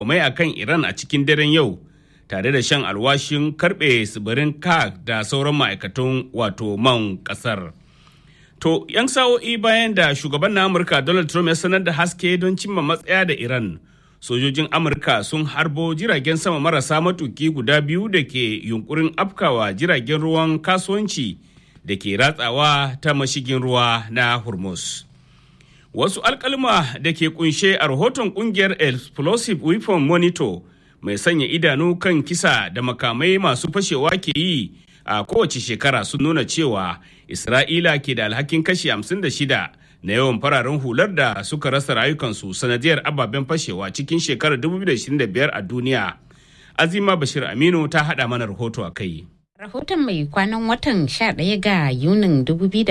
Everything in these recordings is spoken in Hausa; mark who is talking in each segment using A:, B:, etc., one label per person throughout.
A: mai akan Iran a cikin daren yau tare da shan alwashin karbe tsibirin Kak da sauran ma'aikatan wato man kasar. To, 'yan sa'o'i bayan da shugaban na Amurka Donald Trump ya sanar da haske don cimma matsaya da Iran, sojojin Amurka sun harbo jiragen sama marasa matuki guda biyu da ke yunkurin afkawa jiragen ruwan kasuwanci da ke ratsawa ta mashigin ruwa na Hormuz. Wasu alkalma da ke kunshe a rahoton kungiyar Explosive Weapon Monitor mai sanya idanu kan kisa da makamai masu fashewa ke yi a kowace shekara sun nuna cewa Isra'ila ke da alhakin kashi 56 na yawan fararen hular da suka rasa rayukansu sanadiyar ababen fashewa cikin shekarar 2025 a duniya. Azima Bashir Aminu ta haɗa mana rahoto a kai.
B: Rahoton mai kwanan watan 11 ga Yunin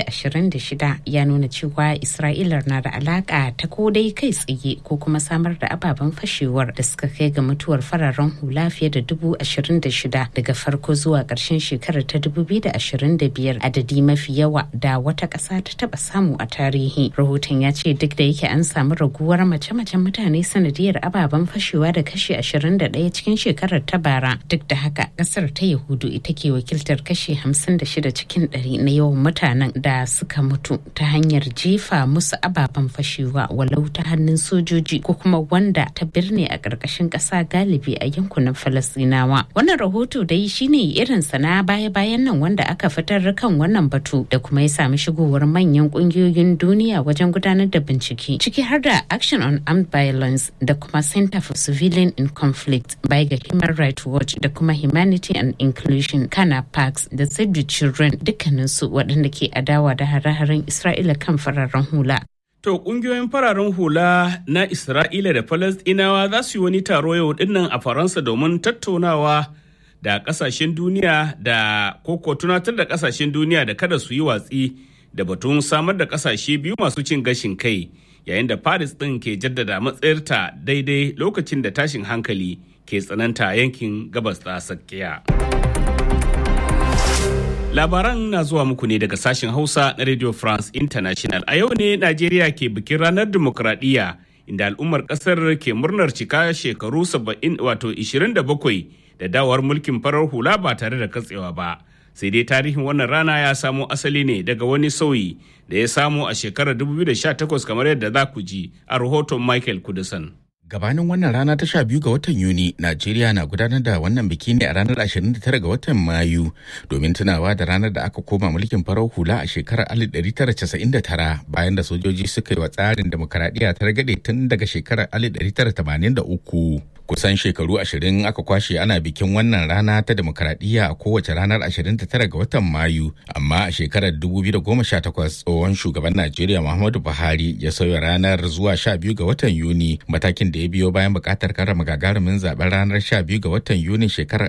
B: 2026 ya nuna cewa Isra'ila na da alaka ta ko dai kai tsaye ko kuma samar da ababen fashewar da suka kai ga mutuwar fararen hula fiye da 26,000 daga farko zuwa ƙarshen shekarar ta 2025 adadi mafi yawa da wata ƙasa ta taba samu a tarihi. Rahoton ya ce duk da yake an samu raguwar mace-macen mutane sanadiyar ababen fashewa da kashi 21 cikin shekarar ta bara duk da haka ƙasar ta Yahudu ita ke wakiltar kashi 56 cikin 100 na yawan mutanen da suka mutu ta hanyar jefa musu ababen fashewa walau ta hannun sojoji ko kuma wanda ta birne a ƙarƙashin ƙasa galibi a yankunan falasinawa wannan rahoto dai shine irin na baya-bayan nan wanda aka fitar kan wannan batu da kuma ya sami shigowar manyan ƙungiyoyin duniya wajen gudanar da bincike ciki har da action on armed violence da kuma center for civilian in conflict by ga human rights watch da kuma humanity and inclusion kana parks da save the children dukkaninsu waɗanda ke adawa da hare-haren isra'ila kan fararen hula
A: To ƙungiyoyin fararen hula na Isra'ila da Falasɗinawa za su yi wani taro yau dinnan a Faransa domin tattaunawa da ƙasashen duniya da koko tunatar da ƙasashen duniya da kada su yi watsi da batun samar da ƙasashe biyu masu cin gashin kai yayin da Paris ɗin ke jaddada matsayarta daidai lokacin da tashin hankali ke tsananta yankin gabas ta tsakiya. Labaran na zuwa muku ne daga sashen Hausa na Radio France International. A yau ne Najeriya ke bikin ranar dimokuraɗiyya inda al'ummar ƙasar ke murnar cika shekaru 70 wato 27 da dawar mulkin farar hula ba tare da katsewa ba. Sai dai tarihin wannan rana ya samo asali ne daga wani sauyi da ya samu a shekarar 2018 kamar yadda za ku ji a rahoton Michael Kudusan.
C: Gabanin wannan rana ta sha biyu ga watan Yuni, Najeriya na gudanar da wannan biki ne a ranar 29 ga watan Mayu domin tunawa da ranar da aka koma mulkin farar hula a shekarar 1999 bayan da sojoji suka yi wa tsarin demokaradiyya ta ragade tun daga shekarar 1983. Kusan shekaru ashirin aka kwashe ana bikin wannan rana ta demokaradiyya a kowace ranar 29 ga watan Mayu, amma a shekarar 2018 tsohon shugaban Najeriya Muhammadu Buhari ya sauya ranar zuwa 12 ga watan Yuni matakin da ya biyo bayan bukatar karrama gagarumin zaben ranar 12 ga watan Yuni shekarar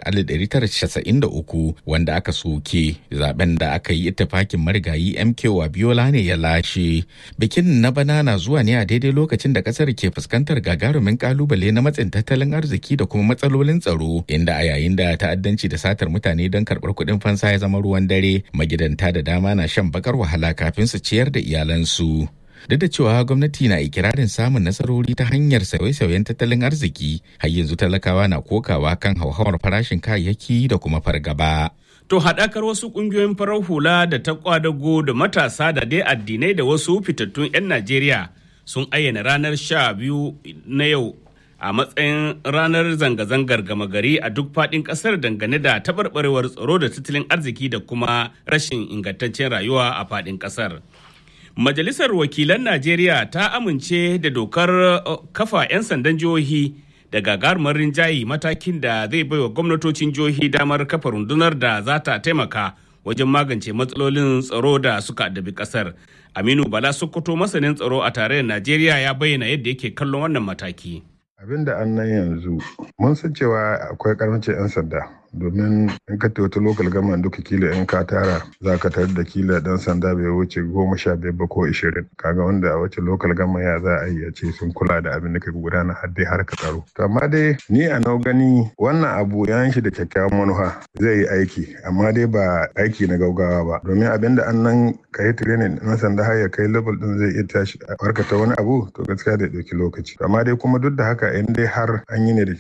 C: 1993 wanda aka soke zaben da aka yi ittifakin marigayi MK Wabiola ne ya lashe. Bikin na bana na zuwa ne a daidai lokacin da kasar ke fuskantar gagarumin kalubale na matsin tattalin arziki da kuma matsalolin tsaro inda a yayin da ta'addanci da satar mutane don karɓar kuɗin fansa ya zama ruwan dare magidanta da dama na shan bakar wahala kafin su ciyar da iyalansu. duk da cewa gwamnati na ikirarin samun nasarori ta hanyar sauye-sauyen tattalin arziki har yanzu talakawa na kokawa kan hauhawar farashin kayayyaki da kuma fargaba.
A: To haɗakar wasu ƙungiyoyin farar hula da ta kwadago da matasa da dai addinai da wasu fitattun 'yan Najeriya sun ayyana ranar sha biyu na yau a matsayin ranar zanga-zangar gama gari a duk faɗin ƙasar dangane da taɓarɓarewar tsaro da tattalin arziki da kuma rashin ingantaccen rayuwa a faɗin ƙasar. Majalisar Wakilan Najeriya ta amince da dokar kafa 'yan sandan jihohi da gagarumar rinjaye matakin da zai baiwa gwamnatocin jihohi damar kafa rundunar da za ta taimaka wajen magance matsalolin tsaro da suka addabi kasar. Aminu Bala Sokoto masanin tsaro a tarayyar Najeriya ya bayyana yadda yake kallon wannan mataki.
D: Abin da an nan yanzu mun san cewa akwai karancin 'yan sanda domin in ka wata lokal gama duka kila in ka tara za ka tarar da kila dan sanda bai wuce goma sha biyar ba ko ishirin kaga wanda a wace lokal gama ya za a yi a ce sun kula da abin da ka gudana har dai har ka tsaro to amma dai ni a nau gani wannan abu ya shi da kyakkyawan manufa zai yi aiki amma dai ba aiki na gaugawa ba domin abin da an nan ka yi training na sanda har ya kai level din zai iya tashi a barkata wani abu to gaskiya da ɗauki lokaci amma dai kuma duk da haka in dai har an yi ne da